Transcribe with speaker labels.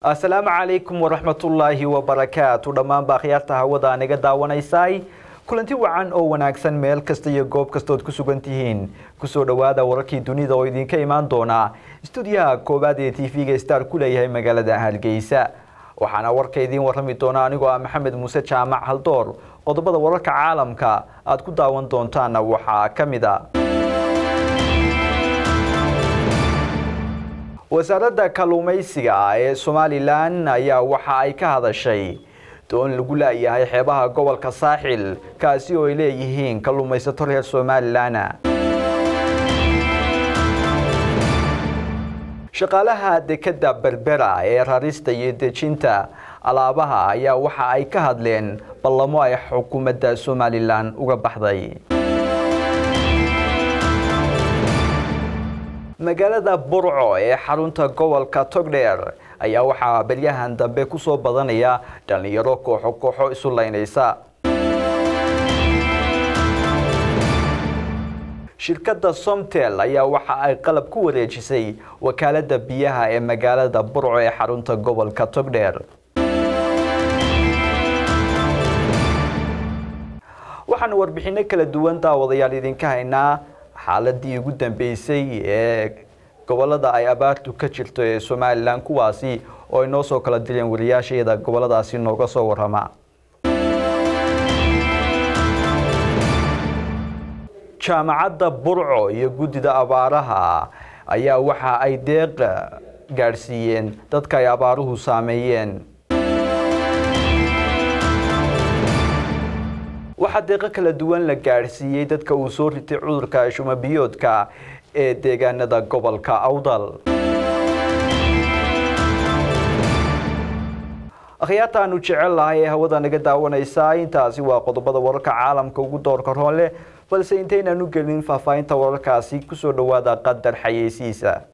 Speaker 1: asalaamu calaykum waraxmatullaahi wabarakaatu dhammaanba akhyaarta hawada naga daawanaysay kulanti wacan oo wanaagsan meel kasta iyo goob kastood ku sugan tihiin kusoo dhowaada wararkii dunida oo idinka imaan doona stuudiyaha koowaad ee t v-ga star ku leeyahay magaalada hargeysa waxaana warka idiin warrami doona anigoo ah maxamed muuse jaamac haldoor qodobada wararka caalamka aad ku daawan doontaana waxaa ka mid a wasaaradda kalluumaysiga ee somalilan ayaa waxa ay ka hadashay doon lagu laayahay xeebaha gobolka saaxil kaasi oo ay leeyihiin kalluumaysato reer somalilan shaqaalaha dekadda berbera ee rarista iyo dejinta alaabaha ayaa waxa ay ka hadleen ballamo ay xukuumadda somalilan uga baxday magaalada burco ee xarunta gobolka togdheer ayaa waxaa beryahan dambe kusoo badanaya dhallinyaro kooxo kooxo isu laynaysa shirkadda somtel ayaa waxa ay qalab ku wareejisay wakaaladda biyaha ee magaalada burco ee xarunta gobolka togdheer waxaanu warbixino kala duwan daawadayaal idinka haynaa xaaladii ugu dambeysay ee gobolada ay abaartu ka jirto ee somalilan kuwaasi oo ay noo soo kala direen wariyaashayada goboladaasi nooga soo warama jaamacadda burco iyo guddida abaaraha ayaa waxa ay deeq gaadhsiiyeen dadka ay abaaruhu saameeyeen waxaa deeqo kala duwan la gaadhsiiyey dadka uu soo ritay cudurka shumabiyoodka ee deegaanada gobolka awdal akhyaartaanu jecel lahay ee hawada naga daawanaysaa intaasi waa qodobada wararka caalamka ugu doorka roon leh balse intaynaan u gelin faahfaahinta wararkaasi kusoo dhowaada qadar xayeysiisa